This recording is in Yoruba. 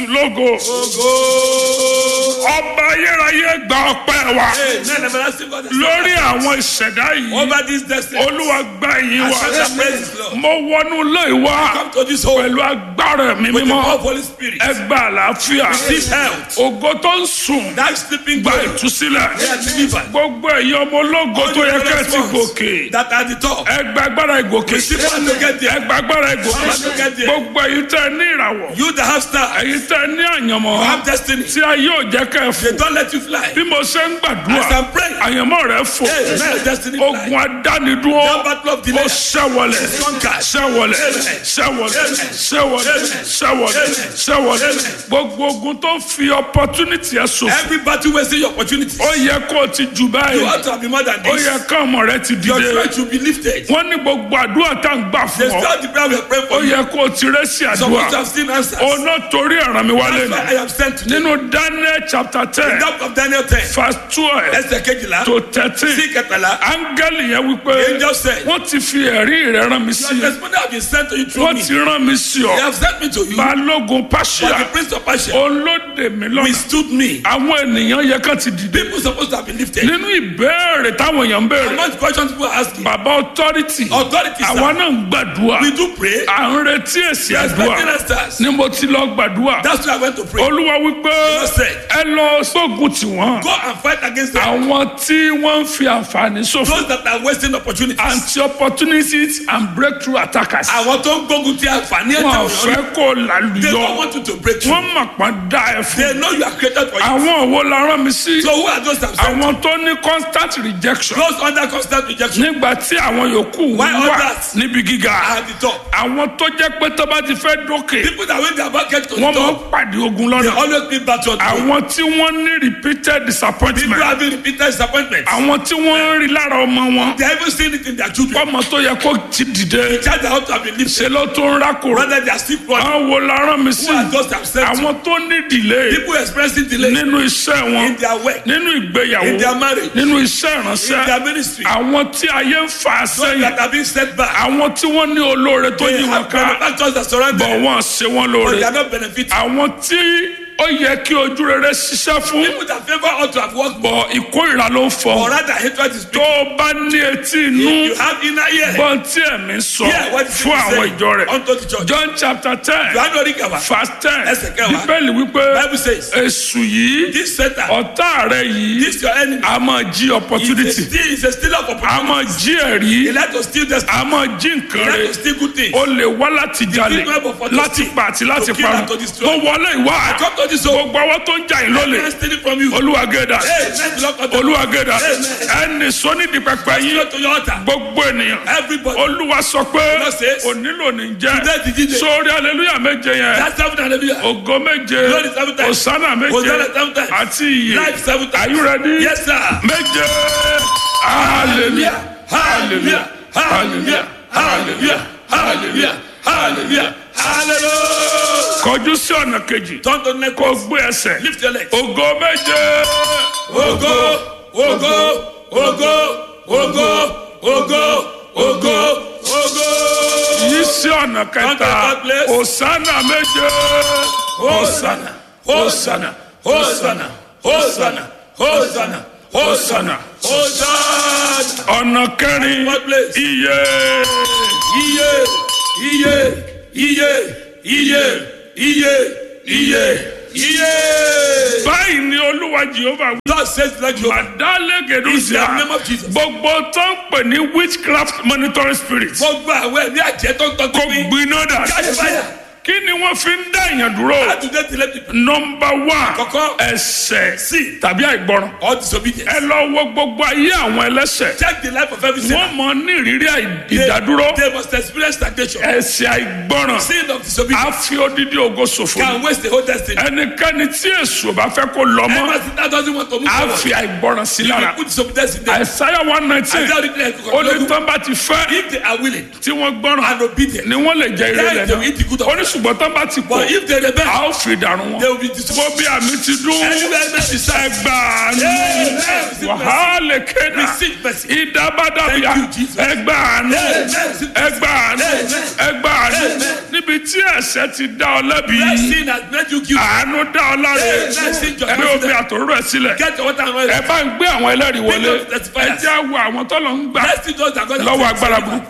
jésù lógo Ogo. ọba ayérayé gba ọpẹ́ wa Amen. Everlasting God. lórí àwọn ìṣẹ̀dá yìí Over this destiny. olúwa gba ìyìn wa Accept the praises, Lord. mo wọnú ilé wa Come to this home pẹ̀lú agbára mi with the mímọ́ power of Holy Spirit. ẹ gba àlàáfíà Receive health. ògo tó ń sùn That sleeping gba God. ìtúsílẹ̀ They are delivered. gbogbo ẹ̀yin ọmọ ológo All tó the yẹ ká glorious ti ones gòkè That are the top. ẹ gba agbára ìgòkè Receive power to get ẹ there. gba agbára ìgòkè Power to get there. gbogbo ẹ̀yin tẹ́ ẹ ní ìràwọ̀ You that have stars. ẹ̀yin tẹ́ ẹ ní àyànmọ́ You have destiny. tí a yóò jẹ́ ká ẹ They fò don't let you fly. bí mo ṣe ń gbàdúrà As I'm praying. àyànmọ́ rẹ fò Amen. Destiny fly. ogun adánidúró That battle of ó delay. ṣẹ́wọlẹ̀ Conquered. ṣẹ́wọlẹ̀ ṣẹ́wọlẹ̀ ṣẹ́wọlẹ̀ ṣẹ́wọlẹ̀ ṣẹ́wọlẹ̀ gbogbo ogun tó fi opportunity ẹ ṣòfò Every battle wasting your opportunity. ó yẹ kó o ti jù You báyìí ought to have been more than ó yẹ this. ká ọmọ rẹ ti Your dìde strength should be lifted. wọ́n ní gbogbo àdúrà tá à ń gbà They fún ọ start the prayer we are praying ó for you. yẹ kó o ti rẹ́ sí Some of àdúrà you have seen answers. ọ̀nà torí ọ̀ràn mi wálé That's ni why I am sent to them. nínú Daniel chapter ten That of Daniel 10. verse twelve Ẹsẹ̀ kejìlá. to thirteen Sí kẹtàlá. áńgẹ́lì yẹn wípé The angel said. wọ́n ti fi ẹ̀rí rẹ̀ rán mi sí Your i testimony have been sent to you through wọ́n me. ti rán mi sí They ọ have sent me to you. balógun But pàṣẹ the prince of Persia olóde mi lọ́nà withstood me. àwọn ènìyàn yẹ ká ti dìde People supposed to have been lifted. nínú ìbéèrè táwọn èèyàn ń béèrè Among the questions people are asking. bàbá authority Authorities àwa are. náà ń gbàdúrà We do pray. à ń retí èsì We are àdúrà expecting answers. ni mo ti lọ gbàdúrà That's why I went to pray. olúwa wípé Lord said. ẹ lọ sógun tiwọn Go and fight against them. àwọn tí wọ́n ń fi àǹfààní ṣòfò Those that are wasting opportunities. anti-opportunities and breakthrough attackers Àwọn tó ń gbógun ti àǹfààní wọn ò ẹ̀ta fẹ́ wọ̀nyí. kó They lálùyọ don't want you to break through. wọ́n mọ̀ pọ́n dá ẹ fún They know you are created for you. àwọn wo la rán mi sí So who are those that sent? àwọn tó ní constant rejection Those under constant rejection nígbà tí àwọn yòókù Why wà others? níbi gíga are at the top. àwọn tó jẹ́ pé tó bá ti fẹ́ dókè People that win their bucket to the wọ́n máa ń top, pàdé ogun they lọ́nà always meet battle. àwọn tí wọ́n ní repeated People disappointment having repeated disappointments. àwọn tí wọ́n ń rí lára ọmọ wọn They haven't seen it in their children. ọmọ tó yẹ kó ti dìde Child that ought to have been lifted. ṣe ló tó ń rákòrò Rather they are still running. àwọn wo la rán mi sí Who are those that sent you? àwọn tó ní delay People expressing delay nínú iṣẹ́ wọn in their work, nínú ìgbéyàwó in their marriage, nínú iṣẹ́ in ìránṣẹ́ their ministry. àwọn tí ayé ń fà Those sẹ́yìn that have been set back. àwọn tí wọ́n ní olóore tó They yí wọn have ká benefactors that surround bọ̀ them, wọ́n ṣe wọ́n but lóore they are not benefiting. àwọn tí ó yẹ kí ojú rere ṣiṣẹ́ fún People that favor ought to have worked more, bọ̀ ìkórìíra ló ń fọ or rather hatred is tó speaking. o bá ní etí inú You have inner ear. gbọ́n tí ẹ̀mí sọ Hear what the fún people àwọn say ìjọ rẹ̀ unto the church. John chapter ten You are not reading our verse ten Ẹsẹ̀ kẹwàá. bíbélì wípé Bible says, èṣù yìí this Satan, ọ̀tá rẹ̀ yìí this your enemy, a máa jí is a opportunity steal, is a stealer of a opportunity. máa jí ẹ̀rí He like to steal destiny. a máa jí nǹkan He like rẹ̀ to steal good things. ó lè wá láti jalè web of authority láti pa àti láti to kill parun and to destroy. mo wọlé ìwà Come to this home. gbogbo àwọn tó ń jà yín lólè Can steal it from you. olúwagéda Hey, let the Lord come to olúwagéda Amen. ẹnì sónídìí pẹpẹ yín Go to your altar. gbogbo ènìyàn Everybody. olúwa sọ pé Lord says, onílò ní jẹ Today the DJ. sórí aleluya méje yẹn That's seven hallelujah. ògo méje Glory seven times. osana méje Hosanna seven times. àti iye Life seven times. are you ready Yes, sir. méje hallelujah hallelujah hallelujah hallelujah hallelujah hallelujah Hallelujah. kọjú sí ọ̀nà kejì Turn to the next kó one. gbé ẹsẹ̀ Lift your legs. ògo méje Ogo, ogo, ogo, ogo, ogo, ogo, ogo. yí sí ọ̀nà kẹta God bless. osana méje osana osana Hosanna, Hosanna, Hosanna, Hosanna, Hosanna. ọ̀nà kẹrin God bless. iye Iye, iye, iye, iye, iye, iye, iye. báyìí ni olúwa jehova wí. God says like you are. Adalegedusia In the name of Jesus. gbogbo tó ń pè ní witchcraft monitoring spirit Gbogbo àwọn ẹ̀mí àjẹ́ tó ń tọ́jú kò mi. gbiná dà Jáde báyà. kí ni wọ́n fi ń dá èèyàn dúró Àtúndé ti lẹ́bi. nọmba one Àkọ́kọ́. ẹsẹ̀ Sí. tàbí àìgbọràn All disobedience. ẹ lọ wo gbogbo ayé àwọn ẹlẹ́sẹ̀ Check the life of every sinner. wọ́n mọ ní ìrírí àì- They- ìdádúró They must experience stagnation. ẹsẹ̀ àìgbọràn Sin of á disobedience fi odidi ògo ṣòfò can waste the whole destiny. ẹnikẹ́ni tí èṣù ò bá fẹ́ kó lọ mọ́ Ever since that doesn't want to move á forward. fi àìgbọràn sí You lára will put disobedience in them. àìsáyà one nineteen I tell you that ó ní tán bá ti fẹ́ if they are willing tí wọ́n gbọ́ràn and obedient, ni wọ́n lè jẹ ire then rẹ̀ they will eat the good náà of ó ní ṣùgbọ́n tán bá ti pọ̀ But if they rebel, a ó fi dànù wọn they will be mo destroyed. bí àmì ti dún Anywhere mercy serves. ẹgbàá ní Amen. wàhálà kéda Receive mercy. ìdábàdàbíà Thank you, Jesus. ẹgbàá ní Amen. ẹgbàá ní Amen. ẹgbàá ní Amen. níbi níbi tí ẹ̀ṣẹ̀ ti dá ọ lẹ́bi Where sin has made you guilty. àánú dá ọ láre Hey, let's sing your ẹgbẹ́ omi confidence. àtòrò ẹ̀ sílẹ̀ Get your water and oil. ẹ bá ń gbé àwọn ẹlẹ́rìí wọlé Bring up the testifiers. ẹ jẹ́ wo àwọn tó lọ ń gbà Let's see those that God has lọ́wọ́ sent. agbára burúkú